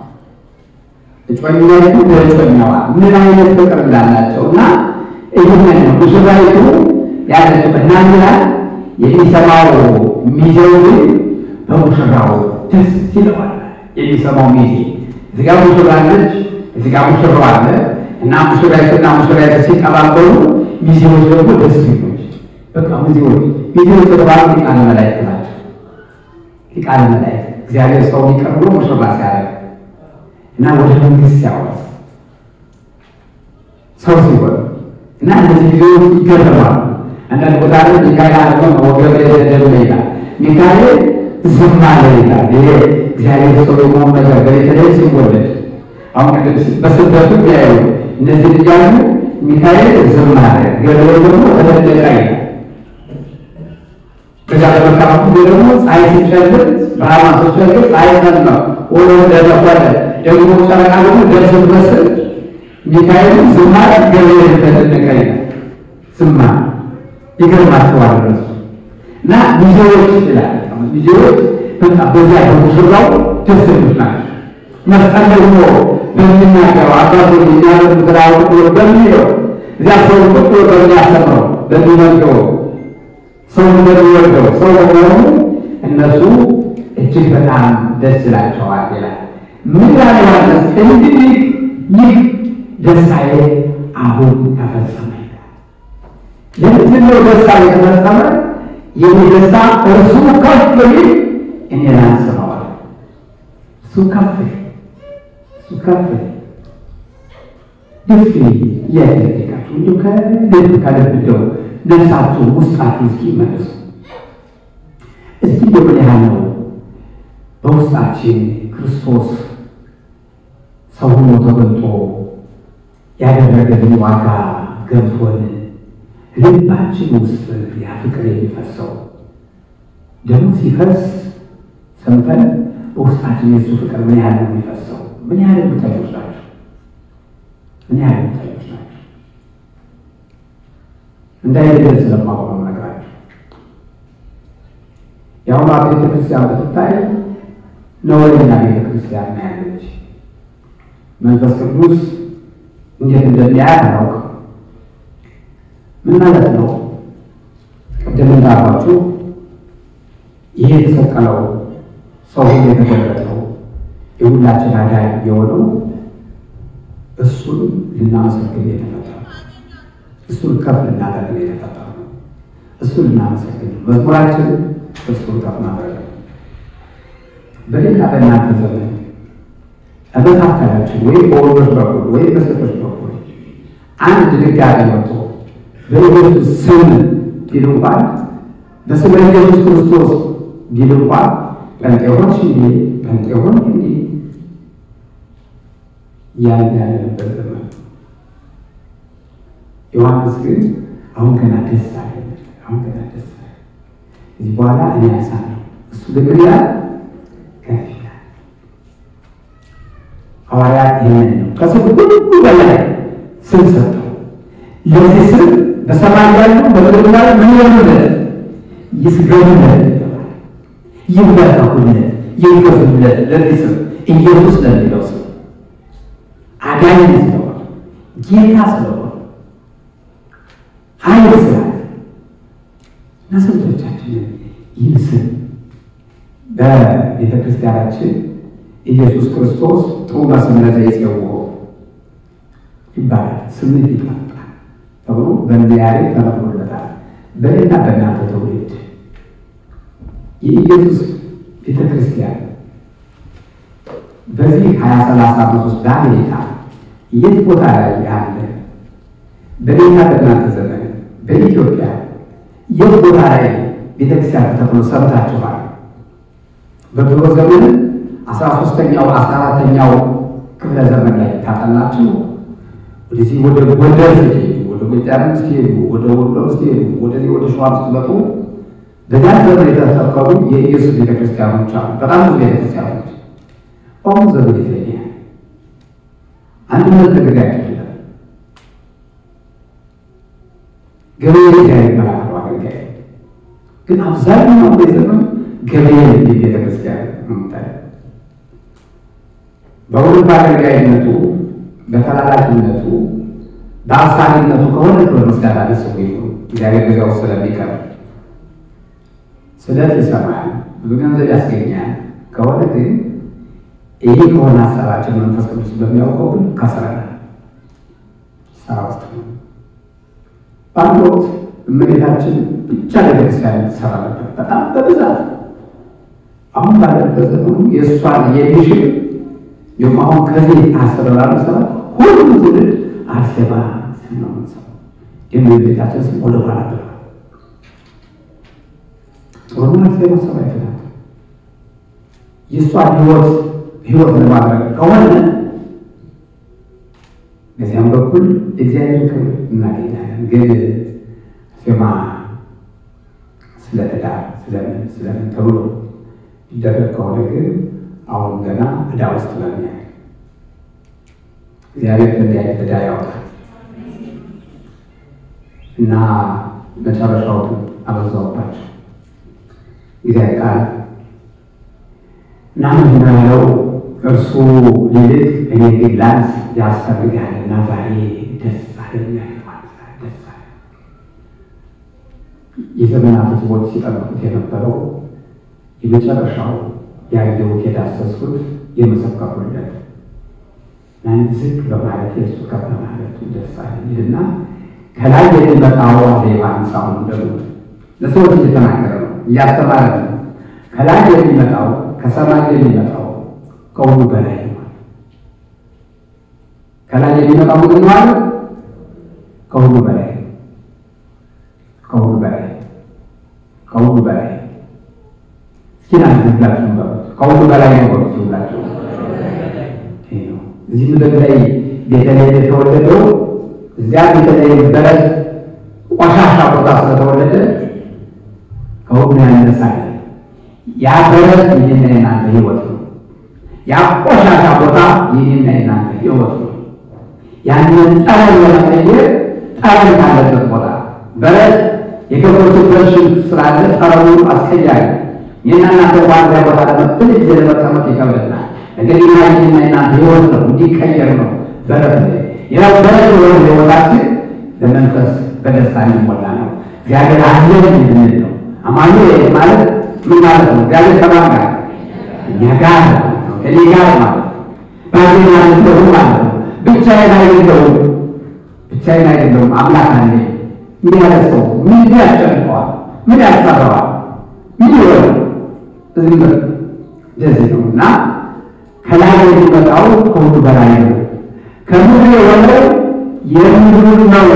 እጮኛይቱ በእጮኛዋ ምን አይነት ፍቅር እንዳላቸው እና ይህንን ነው ሙሽራይቱ ያለችበት እና ይላል የሚሰማው ሚዜው ግን በሙሽራው ደስ ይለዋል። የሚሰማው ሚዜ እዚጋ ሙሽራ አለች፣ እዚጋ ሙሽራው አለ እና ሙሽራይቱና ሙሽራይቱ ሲቀባበሉ ሚዜዎች ደግሞ ደስ ይሎች በቃ ሚዜዎች ሚዜዎች የተባሉ ሊቃነ መላእክት ናቸው። ሊቃነ መላእክት እግዚአብሔር ሰው ይቅር ብሎ ሙሽራ ሲያደርግ እና ወደ መንግስት ሲያወርስ ሰው ሲሆን እና እነዚህ ጊዜዎች ይገረማሉ። አንዳንድ ቦታ ላይ ሚካኤል አለ ወገብ ደደብ ይላል። ሚካኤል ዝም አለ ይላል። ይሄ እግዚአብሔር ሰው የመሆን ነገር በተለይ ሲወለድ አሁን ቅድም በስደቱ ያዩ እነዚህ ልጃሉ ሚካኤል ዝም አለ፣ ገብርኤል ደግሞ ተደለቀ ይላል። ከዛ በመካከሉ ደግሞ ፀሐይ ሲጨልም ብርሃን ሲጨልም ፀሐይ ሰማ ወደ ደረቆለ ደግሞ ጨረቃ ደግሞ ደስ መስል ሚካኤል ዝም አለ፣ ገብርኤል ተደለቀ ይላል። ዝም አለ ይገርማቸዋል እነሱ እና ሚዜዎች ይላል ሚዜዎች በቃ በዚያ በሙሽራው ደስተኞች ናቸው። መስቀል ደግሞ በሚናገረው አባቶ የሚያደርጉ ስራው በሚለው እዚያ ሰው ቁጭ ብሎ በሚያስተምረው በሚመገበው ሰው እንደሚወደው ሰው በመሆኑ እነሱ እጅግ በጣም ደስ ይላቸዋል ይላል። ምን ያለ ማለት እንግዲህ ይህ ደስታዬ አሁን ተፈጸመ ይላል። ለምንድን ነው ደስታ የተፈጸመ? የኔ ደስታ እርሱ ከፍ ቢል እኔ ላንስበዋል። እሱ ከፍ እሱ ከፍ ደስ እያደረጋችሁ እንዲሁ ከልብ ከልብ እንደው ነፍሳችሁ ውስጣችሁ እስኪ መልሱ። እስኪ እንደው ምን ያህል ነው በውስጣችን ክርስቶስ ሰው ሆኖ ተገልጦ ያደረገልን ዋጋ ገብቶን ልባችን ውስጥ ያ ፍቅር የሚፈሰው ደግሞ ሲፈስ ሰምተን በውስጣችን የእሱ ፍቅር ምን ያህል ነው የሚፈሰው? ምን ያህል ምታዮች ናቸው? ምን ያህል ምታዮች ናቸው? እንዳይደል ስለማቆም ነው ነገራቸው። የአሁኗ ቤተ ክርስቲያን ብትታይ ነወለኛ ቤተ ክርስቲያን ነው ያለች። መንፈስ ቅዱስ እንዴት እንደሚያያት አላውቅም። ምን ማለት ነው? ቅድም እንዳሏችሁ ይሄ የተሰቀለው ሰው ሁሉ የተገለጠው የሁላችን አዳኝ የሆነው እሱን ልናመሰግን የተፈጠረ እሱን ከፍ ልናደርግ የተፈጠረ ነው። እሱን ልናመሰግን መዝሙራችን እሱን ከፍ ማድረግ ነው። በሌላ በእናንተ ዘመን በመካከላችሁ ወይም በወንዶች በኩል ወይም በሴቶች በኩል አንድ ድንጋጤ መጥቶ በኢየሱስ ስም ቢል እንኳን በስመ ኢየሱስ ክርስቶስ ቢል እንኳን ጴንጤሆች እንዲ ጴንጤሆን እንዲ ያን ያለንበት ዘመን ዮሐንስ ግን አሁን ገና ደስ አለ። አሁን ገና ደስ አለ። እዚህ በኋላ እኔ ያሳለሁ እሱ ግን ምን ይላል? ከፍ ይላል። ሐዋርያት ይህንን ነው ከስም ሁሉ በላይ ስም ሰጠው። ለዚህ ስም በሰማይ ያሉ በምድር ላይ ምን ይሆኑለት? ይስገዱለት፣ ይንበረከኩለት፣ ይገዙለት። ለዚህ ስም ኢየሱስ ለሚለው ስም አዳኝ ስለሆነ ጌታ ስለሆነ ኃይል ስላለ እና ስንቶቻችንን ይህን ስም በቤተ ክርስቲያናችን ኢየሱስ ክርስቶስ ጥሩ መስመረ ዘይጼውዖ ይባላል። ስምህ ይጣፍጣል ተብሎ በነቢያት ተነግሮለታል። በሌላ በእናንተ ትውልድ የኢየሱስ ቤተ ክርስቲያን በዚህ ሀያ ሰላሳ ዓመት ውስጥ በአሜሪካ የት ቦታ ላይ ያለ በሌላ በእናንተ ዘመን በኢትዮጵያ የት ቦታ ላይ ቤተክርስቲያን ተተክሎ ሰምታችኋል? በድሮ ዘመን አስራ ሶስተኛው አስራ አራተኛው ክፍለ ዘመን ላይ ታጠናችሁ ወደዚህ ወደ ጎንደር ስትሄዱ፣ ወደ ጎጃም ስትሄዱ፣ ወደ ወሎ ስትሄዱ፣ ወደዚህ ወደ ሸዋ ስትመጡ በዚያን ዘመን የተተከሉ የኢየሱስ ቤተክርስቲያኖች አሉ። በጣም ብዙ ቤተክርስቲያኖች በአሁኑ ዘመን የተለየ አንድነት ነገር ያደርጋል። ገበሬ ጋር ይባላል አገልጋይ ግን አብዛኛው ዘመን ገበሬ ቤተ ክርስቲያን ምታይ በሁሉ በአገልጋይነቱ በተላላኪነቱ በአሳሪነቱ ከሆነ ክብር ምስጋና ለስሙ ይሁን። እግዚአብሔር ገዛው ስለሚቀር ስለት ይሰማል፣ ብዙ ገንዘብ ያስገኛል ከሆነ ግን ይሄ ከሆነ ሀሳባችን መንፈስ ቅዱስ በሚያውቀው ግን ከስረናል ስራ ውስጥ ነው። በአንድ ወቅት እመቤታችን ብቻ ቤተክርስቲያን ትሰራ ነበር፣ በጣም በብዛት። አሁን ባለበት ዘመኑ የእሷን የሚሽል እንዲሁም አሁን ከዚህ አስረራሉ ስራ ሁሉም ትውልድ አርሴማ ስም ነው የምንሰማው። የእመቤታችን ስም ወደ ኋላ ብለ ጥሩ አርሴማ ሰማዕት ናት። የእሷን ህይወት ህይወት ለማድረግ ከሆነ በዚያም በኩል እግዚአብሔር ክብር እናገኛለን። ግን ሴማ ስለ ትዳር ስለምን ስለምን ተብሎ ይደረግ ከሆነ ግን አሁን ገና ዕዳ ውስጥ ነን። እግዚአብሔር ከእንዲህ አይነት ዕዳ ያውጣል እና መጨረሻው አበዛውባቸው እግዚአብሔር ቃል እና ምንድን ነው ያለው? እርሱ ሊልቅ እኔ ግን ላንስ ያስፈልጋል እና ዛሬ ደስ አለኝ ደስ አለ። የዘመናት ሕዝቦች ሲጠብቁት የነበረው የመጨረሻው ያየሁት የዳሰስኩት የመሰከሩለት ያን ዝቅ በማለት የእሱ ከፍ በማለቱ ደስ አለኝ እና ከላይ የሚመጣው አለ ዮሐንስ አሁን ደግሞ ለሰዎች እየተናገረ ነው እያስተማረ ነው። ከላይ የሚመጣው ከሰማይ የሚመጣው ከሁሉ በላይ ነው። ከላይ የሚመጣው ምንድን ነው አለ? ከሁሉ በላይ ከሁሉ በላይ ከሁሉ በላይ እስኪ ናንተ ሁላችሁ በሉት ከሁሉ በላይ ነው በሉት ሁላችሁ። እዚህ ምድር ላይ ቤተልሔም የተወለደው እዚያ ቤተልሔም በረት ቆሻሻ ቦታ ስለተወለደ ከሁሉ ያነሳል። ያ በረት ይህና የናንተ ህይወት ነው። ያ ቆሻሻ ቦታ ይህና የናንተ ህይወት ነው። ያንን ጠረን ለመቀየር ጠረን ካለበት ቦታ በረት የከብቶቹበት ሽንት ስላለ ጠረኑ አስቀያሪ ይህና እናንተ ዋንዛ ቦታ ለመብል ጊዜ ለመቀመጥ ይከብደናል። ነገር ግን ይህና የናንተ ህይወት ነው፣ እንዲቀየር ነው በረት ነው። ያው በረት የሆነ ህይወታችን በመንፈስ በደስታ እንዲሞላ ነው። እግዚአብሔር አለን እንድንል ነው። አማኑኤል ማለት ምን ማለት ነው? እግዚአብሔር ከማን ጋር? እኛ ጋር ነው። ከኔ ጋር ማለት ነው። ባዜና አይደለሁም ማለት ነው። ብቻዬን አይደለሁም፣ ብቻዬን አይደለሁም። አምላክ አለ። እንዲህ ያለ ሰው ምን ያስጨንቀዋል? ምን ያስፈራዋል? ምን ይሆናል? እዚህ ምር እንደዚህ ነው እና ከላይ የሚመጣው ከሁሉ በላይ ነው። ከምድር የሆነው የምድር ነው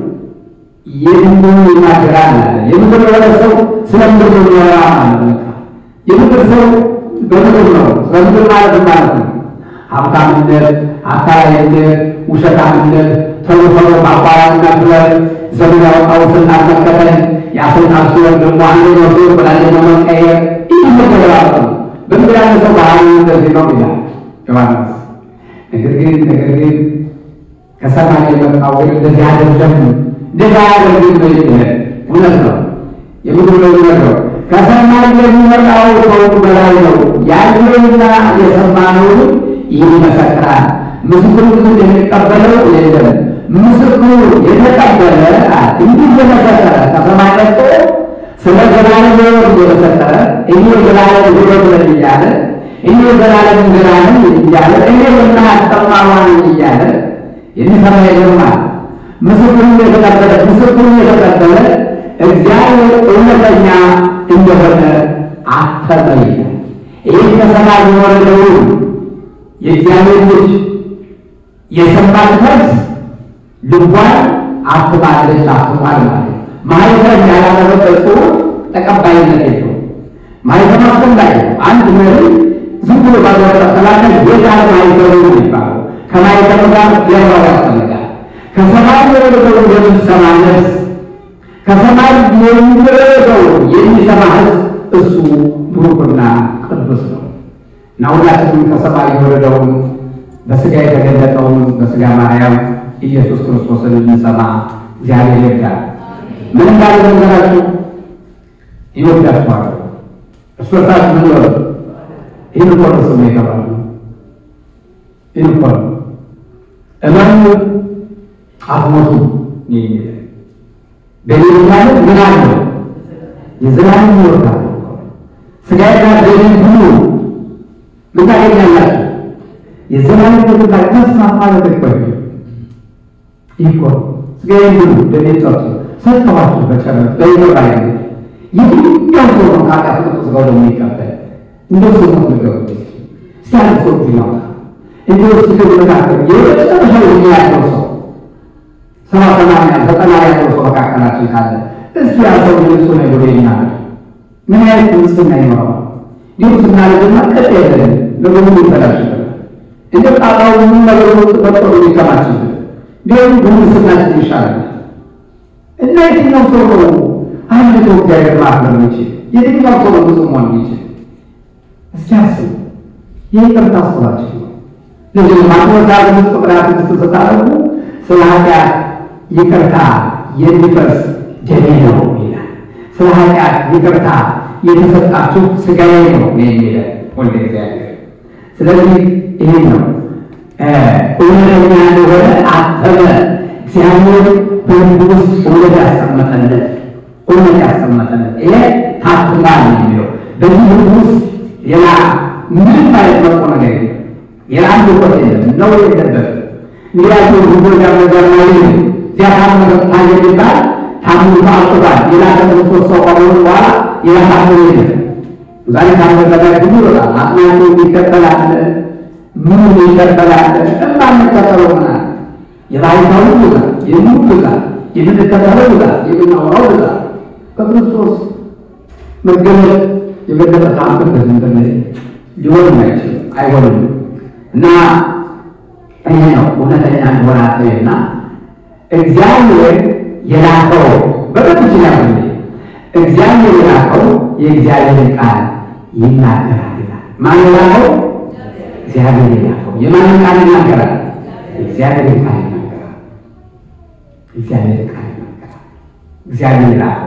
የምድር ይናገራል አለ። የምድር የሆነ ሰው ስለ ምድር ነው የሚያወራ ማለት ነው። የምድር ሰው በምድር ነው። ስለ ምድር ማለት ማለት ነው ሀብታምነት፣ አታላይነት፣ ውሸታምነት፣ ቶሎ ቶሎ ማቋረጥና ብለን ዘመን ያወጣው ስልጣን መከተል ያስልጣን ሲሆን ደግሞ አንደኛው ሲሆን በላኛው መቀየር ይህ ነገር ነው። በምድር ያለ ሰው ባህሪ እንደዚህ ነው ይላል ዮሐንስ። ነገር ግን ነገር ግን ከሰማይ የመጣው ግን እንደዚህ አይደለም፣ እንደዚህ አያደርግም ነው የሚለን። እውነት ነው የምድር ነው የሚነግረው። ከሰማይ የሚመጣው ከሁሉ በላይ ነው። ያየውና የሰማነው ይህ ይመሰክራል። ምስክሩ ግን የሚቀበለው የለም። ምስክሩ የተቀበለ እንዲህ እየመሰከረ ከሰማይ መጥቶ ስለ ዘላለም ሕይወት እየመሰከረ እኔ ዘላለም ሕይወት ነኝ እያለ እኔ ዘላለም እንጀራ ነኝ እያለ እኔ የማያስጠማዋ ነኝ እያለ የሚሰማ ይገርማል። ምስክሩ የተቀበለ ምስክሩ የተቀበለ እግዚአብሔር እውነተኛ እንደሆነ አተመ ይላል። ይህ ከሰማይ የወረደውን የእግዚአብሔር ልጅ የሰማች ነፍስ ልቧን አትማለች አትሟል ማለት ማህተም ያላደረገ ጽሑፍ ተቀባይነት የለው። ማህተም አስፈላጊ ነው። አንድ መሪ ዝም ብሎ ባለወጣ ሰላተ ጌታ ማህተሙ ነው የሚባለው። ከማህተሙ ጋር ሌላው ያስፈልጋል። ከሰማይ የወረደውን የምትሰማ ነፍስ ከሰማይ የሚወረደው የሚሰማ ሕዝብ እሱ ብሩክና ቅዱስ ነው እና ሁላችንም ከሰማይ የወረደውን በስጋ የተገለጠውን በስጋ ማርያም ኢየሱስ ክርስቶስን እንሰማ እግዚአብሔር ይርዳል። ምን እንዳለ ነገራችሁ ይወዳችኋል። እርስ በርሳችሁ ምን በሉ ይህን እኮ ነው ስሙ የተባለው ይህን እኮ ነው እመኑ አትሞቱ በሌል ማለት ምን አለው የዘላለም ሕይወት አለው። ስጋዬና ደሜን ብሉ ምን ታገኛላችሁ? የዘላለም ሕይወት ላይ መስማት ማለት እኮ ነው። ይህ እኮ ስጋዬን ብሉ ደሜን ጠጡ ሰጥተዋችሁ በጨረስ በይገባ ያ የትኛው ሰው ነው ከኃጢአት ነጻ ስጋው ደግሞ ይቀበል እንደው ሰው ነው ነገሩ እስኪ አንድ ሰው ቢኖር እንደው እስኪ መካከል የመጨረሻው የሚያለው ሰው ሰባ ሰማንያ ዘጠና ያለው ሰው መካከላችን ካለ እስኪ ያ ሰው ልብሱ ነው ብሎ ይናገር። ምን አይነት ንጽሕና ይኖረዋል? እንዲሁ ስናደርግና ቀጥ የለን ነገሩ ይበላሽብናል። እንደ ጣጣው ምን ነገሩ ተፈጥሮ ሊከማችብን እንዲሁም ጉንስናችን ይሻላል። እና የትኛው ሰው ነው አንድ ሰው እግዚአብሔር ማክበር የሚችል? የትኛው ሰው ነው ንጹሕ መሆን የሚችል? እስኪ አስቡ። የይቅርታ አስባችሁ ነው። ለዚህ ማክበር ዛሬ ቁጥራት ስታደርጉ ስለ ኃጢአት ይቅርታ የሚፈስ ደሜ ነው ይላል። ስለ ኃጢአት ይቅርታ የተሰጣችሁ ስጋዬ ነው የሚለ ወልደ እግዚአብሔር። ስለዚህ ይሄ ነው እውነተኛ እንደሆነ አተመ። እግዚአብሔር በልብ ውስጥ እውነት ያስቀመጠለት እውነት ያስቀመጠለት ይሄ ታትሟል የሚለው በዚህ ልብ ውስጥ ሌላ ምንም አይነት መጥፎ ነገር የለም። ሌላ አንድ እውቀት የለም ነው የለበትም። እንግዲያቸው ጉቦ ጋር ነው እዚያ ታመመ ታየ የሚባል ታምሩ አልቁባል ሌላ ከክርስቶስ ሰው ከሆኑ በኋላ ሌላ ታምሩ የለም። ዛሬ ታምር በላይ ብዙ ይወጣል። አጥናቱ ይከተላል፣ ምኑ ይከተላል። እማንከተለው ምናል የባይታው ብዛት፣ የምኑ ብዛት፣ የምንከተለው ብዛት፣ የምናወራው ብዛት ከክርስቶስ መገለጥ የበለጠ ታምር በዚህ ምድር ሊሆን አይችልም፣ አይሆንም እና ይሄ ነው እውነተኛ እንደሆነ አትበይና እግዚአብሔር የላከው በበት ይችላል። እግዚአብሔር የላከው የእግዚአብሔር ቃል ይናገራል ይላል። ማን የላከው? እግዚአብሔር የላከው የማንን ቃል ይናገራል? እግዚአብሔር ቃል ይናገራል። እግዚአብሔር ቃል ይናገራል። እግዚአብሔር የላከው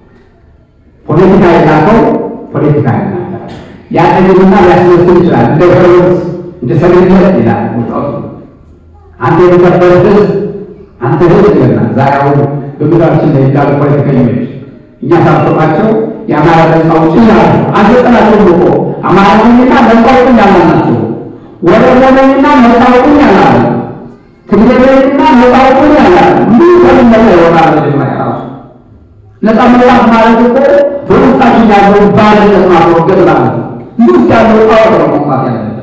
ፖለቲካ የላከው ፖለቲካ ይናገራል። ያጠግብና ሊያስመስል ይችላል። እንደ ሄሮድስ እንደ ሰገነት ይላል ውጣቱ አንተ የተከበረ ህዝብ አንተ ህዝብ ይለናል። ዛሬ አሁን በምድራችን ላይ እንዳሉ ፖለቲከኞች እኛ ሳሰባቸው የአማራ ነጻ አውጪ ይላሉ። አልሰጠናቸውም እኮ አማራ ነኝና ነጻ አውጪኝ ያላልናቸው፣ ወረዳ ነኝና ነጻ አውጪኝ ያላሉ፣ ትግሬ ነኝና ነጻ አውጪኝ ያላሉ። ምን ከምን ይሆናል? መጀመሪያ ራሱ ነጻ መውጣት ማለት እኮ በውስጣችን ያለውን ባርነት ማስወገድ ማለት ነው። ይህ ውስጥ ያለው ጣዖት ነው መውጣት ያለበት።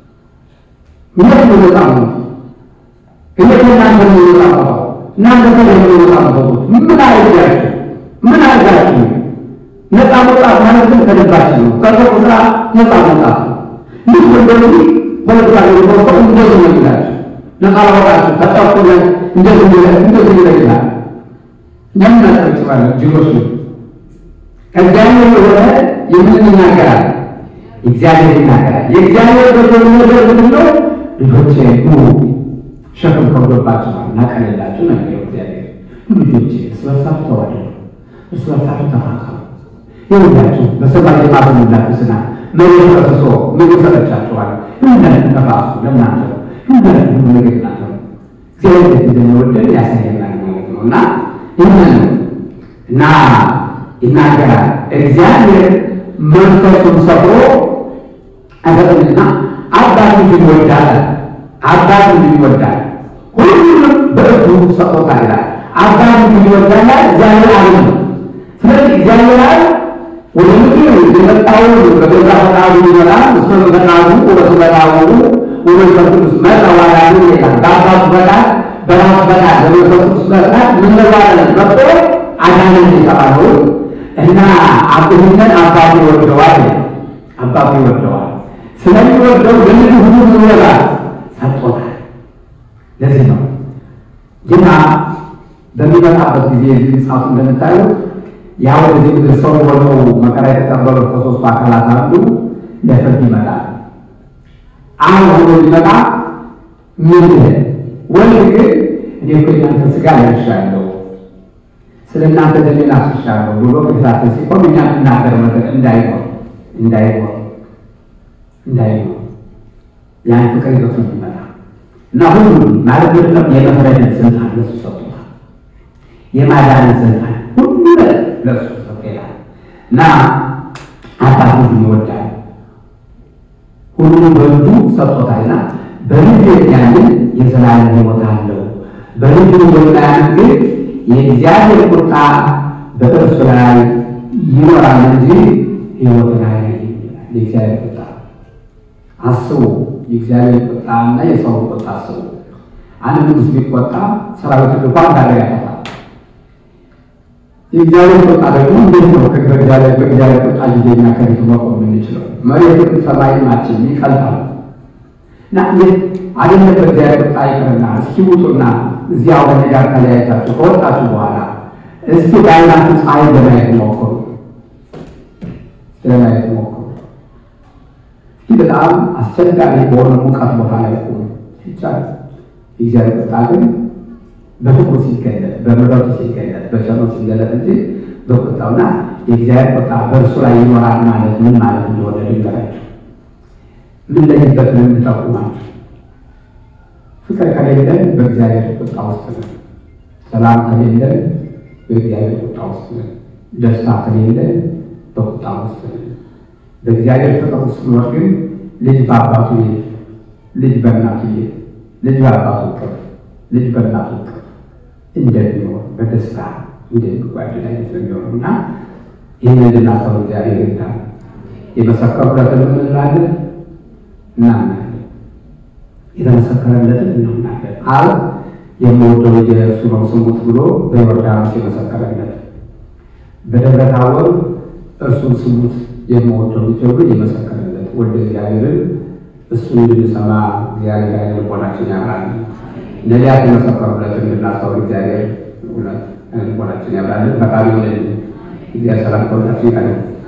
እውነት ነው ነፃ ነው። እውነት እናንተ ነው ነፃ ነው። እናንተ ነው ነፃ ነው። ምን አድርጋችሁ ምን አድርጋችሁ ነፃ መውጣት ማለት ግን ከልባችን ነው። ከሰው ስራ ነፃ መውጣት ነው። ልክ እንደዚህ ፖለቲካ ነው እንደዚህ ነው ይላችሁ ነፃ ላወጣችሁ ተጠቁ እንደዚህ እንደዚህ ይላል። እኛም እናጨበጭባለን ጅሮች ነው። ከእግዚአብሔር የሆነ የምን ይናገራል? እግዚአብሔር ይናገራል። የእግዚአብሔር በጎ ነገር ምንድን ነው? ልጆቼ ኑ ሸክም ከብዶባችኋል እናቀልላችሁ ነው የሚለው እግዚአብሔር። ልጆቼ እርስ በርሳችሁ ተዋደዱ፣ እርስ በርሳችሁ ተፋቀሩ። ይሁላችሁ በሰማይ የማዘንላችሁ ስና መሬት ፈስሶ ምግብ ሰጠቻችኋል። ሁላችሁ ተፋሱ ለእናንተ ነው። ሁላችሁ ሁሉ ነገር እናንተ ነው። እግዚአብሔር ቤት እንደሚወደን ያሳየናል ማለት ነው እና ይህንን እና ይናገራል እግዚአብሔር መንፈሱን ሰፍሮ አይሰጥምና አባት ልጁን ይወዳል። አባት ልጁን ይወዳል፣ ሁሉንም በእጁ ሰጥቶታል ይላል። አባት ልጁን ይወዳል እግዚአብሔር አለ ነው። ስለዚህ እግዚአብሔር አለ ወደ ምድር የመጣው በገዛ ፈቃዱ ይመጣል። እስመ በፈቃዱ ወበስመ ወመንፈስ ቅዱስ መጣ ዋላሉ ይላል። በአባቱ ፈቃድ በራሱ ፈቃድ በመንፈስ ቅዱስ ፈቃድ ምን ለዋለን መጥቶ አዳነን የተባለው እና አብህነን አባቱ ይወደዋል አባቱ ይወደዋል። ስለሚወደው ለልጁ ሁሉ ምን ይወዳል ሰጥቶታል። ለዚህ ነው ጌታ በሚመጣበት ጊዜ እዚህ መጽሐፉ እንደምታዩት ያ ወደዚህ ምድር ሰው ሆነው መከራ የተቀበሉት ከሶስቱ አካላት አንዱ ለፍርድ ይመጣል። አሁን ሆኖ ሊመጣ ምን ወልድ ግን እኔ እኮ የእናንተ ስጋ ለብሻለሁ ስለ እናንተ ደሜን አፍስሻለሁ ብሎ ቅዱሳት ሲቆም እኛ የምናገር ነገር እንዳይኖር እንዳይኖር እንዳይኖር ያን ፍቅር ይዞት እንዲመጣ እና ሁሉም ማለት ምንድነው የመፍረድን ስልጣን ለሱ ሰጥቶታል። የማዳንን ስልጣን ሁሉ ለሱ ሰጥቶታል እና አባት ሁሉን ይወዳል ሁሉንም በእጁ ሰጥቶታልና በልጁ የሚያምን የዘላለም ሕይወት አለው። በልጁ የማያምን ግን የእግዚአብሔር ቁጣ በእርሱ ላይ ይኖራል እንጂ ሕይወት ላይ የእግዚአብሔር ቁጣ አስቡ። የእግዚአብሔር ቁጣ እና የሰው ቁጣ አስቡ። አንድ ንጉሥ ቢቆጣ ሰራዊት እንኳን ታደጋ ያጠፋል። የእግዚአብሔር ቁጣ ደግሞ እንዴት ነው? በእግዚአብሔር በእግዚአብሔር ቁጣ ጊዜ እኛ ከፊቱ መቆም የምንችለው? መሬት ሰማይናችን ይቀልጣል እና እንዴት አይደለም በእግዚአብሔር ቁጣ ይቅርና እስኪ ውጡና እዚያ ወደ ጋር ተለያይታችሁ ከወጣችሁ በኋላ እስኪ በዓይናችሁ ፀሐይ ለማየት ሞክሩ፣ ለማየት ሞክሩ። እስኪ በጣም አስቸጋሪ በሆነ ሙቀት ቦታ ላይ ቆሙ ይቻላል። የእግዚአብሔር ቁጣ ግን በፍቅሩ ሲገለጥ፣ በምሕረቱ ሲገለጥ፣ በቸርነቱ ሲገለጥ እንጂ በቁጣውና የእግዚአብሔር ቁጣ በእርሱ ላይ ይኖራል ማለት ምን ማለት እንደሆነ ልንገራችሁ። ምን ለይበት ምን እንጠቁማችሁ ፍቅር ከሌለን በእግዚአብሔር ቁጣ ውስጥ ነን። ሰላም ከሌለን በእግዚአብሔር ቁጣ ውስጥ ነን። ደስታ ከሌለን በቁጣ ውስጥ ነን። በእግዚአብሔር ፍቅር ውስጥ ኖር ግን ልጅ በአባቱ ቤት፣ ልጅ በእናቱ ቤት፣ ልጅ በአባቱ ቅፍ፣ ልጅ በእናቱ ቅፍ እንደሚኖር በደስታ እንደሚጓደል አይነት ነው የሚሆነው እና ይህን እንድናስተውል እግዚአብሔር ይርዳል። የመሰከሩለትን ምን እንላለን? እናምናለን የተመሰከረለትን እናምናለን። አብ የምወደው ልጄ እርሱ ነው ስሙት ብሎ በዮርዳኖስ የመሰከረለት፣ በደብረ ታቦር እርሱን ስሙት የምወደው ልጄ ብሎ የመሰከረለት ወልደ እግዚአብሔርን እሱን እንድንሰማ እግዚአብሔር ዓይነ ልቦናችን ያብራል። ነቢያት የመሰከሩለትን እንድናስተውል እግዚአብሔር እውነት ዓይነ ልቦናችን ያብራልን። ፈቃሪ ሆነልን። እግዚአብሔር ሰላም ከሁላችን ይቀር።